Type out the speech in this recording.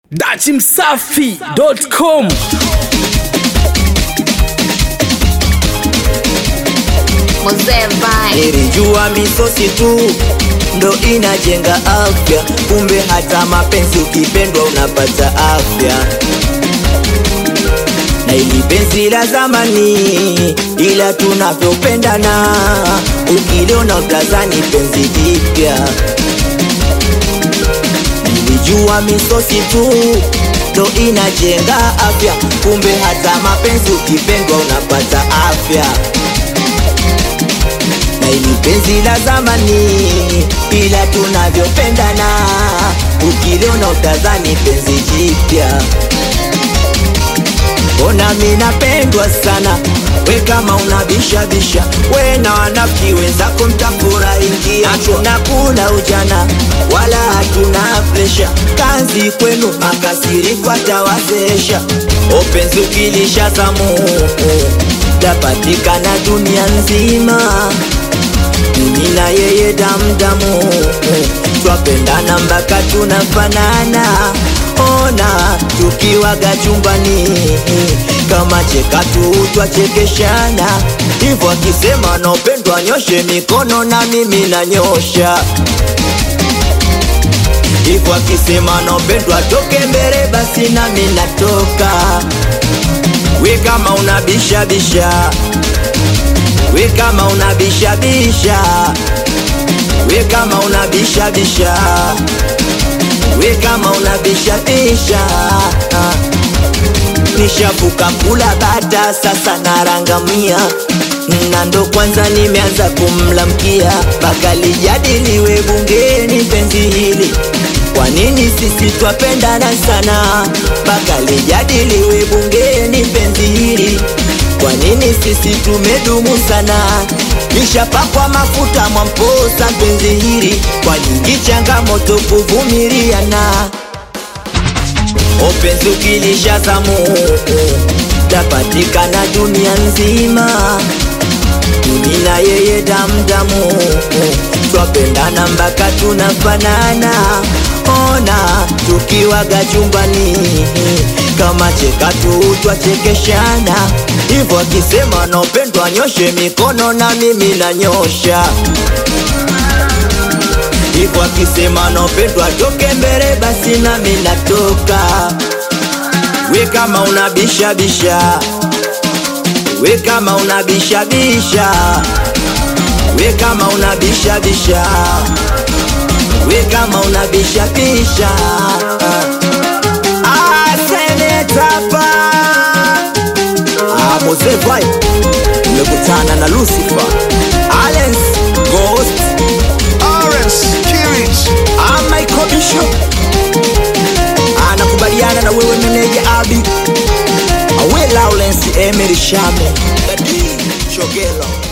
dachimsafi.com Mzee Vai. Nilijua misosi tu ndo inajenga afya, kumbe hata mapenzi ukipendwa unapata afya. Na ili penzi la zamani, ila tunavyopendana, ukiliona utazani penzi jipya. Nilijua misosi tu ndo inajenga afya, kumbe hata mapenzi ukipendwa unapata afya na ili penzi la zamani, ila tunavyopendana, ukiliona utazani penzi jipya. Mbona mi napendwa sana, we kama unabishabisha, we na wanafiki wenzako mtafurahingia. Hatuna kula ujana wala hatuna presha, kazi kwenu makasiriko atawazesha. Openzi ukilisha zamu tapatikana dunia nzima mimi na yeye damdamu, twapendana mpaka tunafanana. Ona tukiwaga chumbani, kama cheka tu twachekeshana. Hivyo akisema naopendwa nyoshe mikono, na mimi nanyosha. Hivyo akisema naopendwa toke mbele, basi nami natoka. We kama unabishabisha we kama unabishabisha, we kama unabishabisha, we kama unabishabisha. Nishavuka kula bata, sasa narangamia na ndo kwanza nimeanza kumlamkia, mpaka lijadiliwe bungeni penzi hili. Kwa nini sisi twapendana sana, mpaka lijadiliwe bungeni penzi hili kwa nini sisi tumedumu sana? Nishapakwa mafuta mwamposa penzi hili, kwa nyingi changamoto kuvumiliana. Openzi ukilisha zamu tapatikana dunia nzima, mimi na yeye damdamu, twapendana mpaka tunafanana. Ona tukiwaga chumbani, kama cheka tu twachekeshana. Hivyo akisema naopendwa nyoshe mikono, na mimi nanyosha. Hivyo akisema naopendwa toke mbele, basi nami natoka. We kama unabishabisha, we kama unabishabisha, we kama unabishabisha, we kama unabishabisha. Ah, senetapa Ah, Mose Vibe umekutana na Lucifer Alens Ghost Orange, Kirich, Ah, Michael Bishop anakubaliana na wewe meneja Abi Awe Lawrence Emery Shame Dadi Chogelo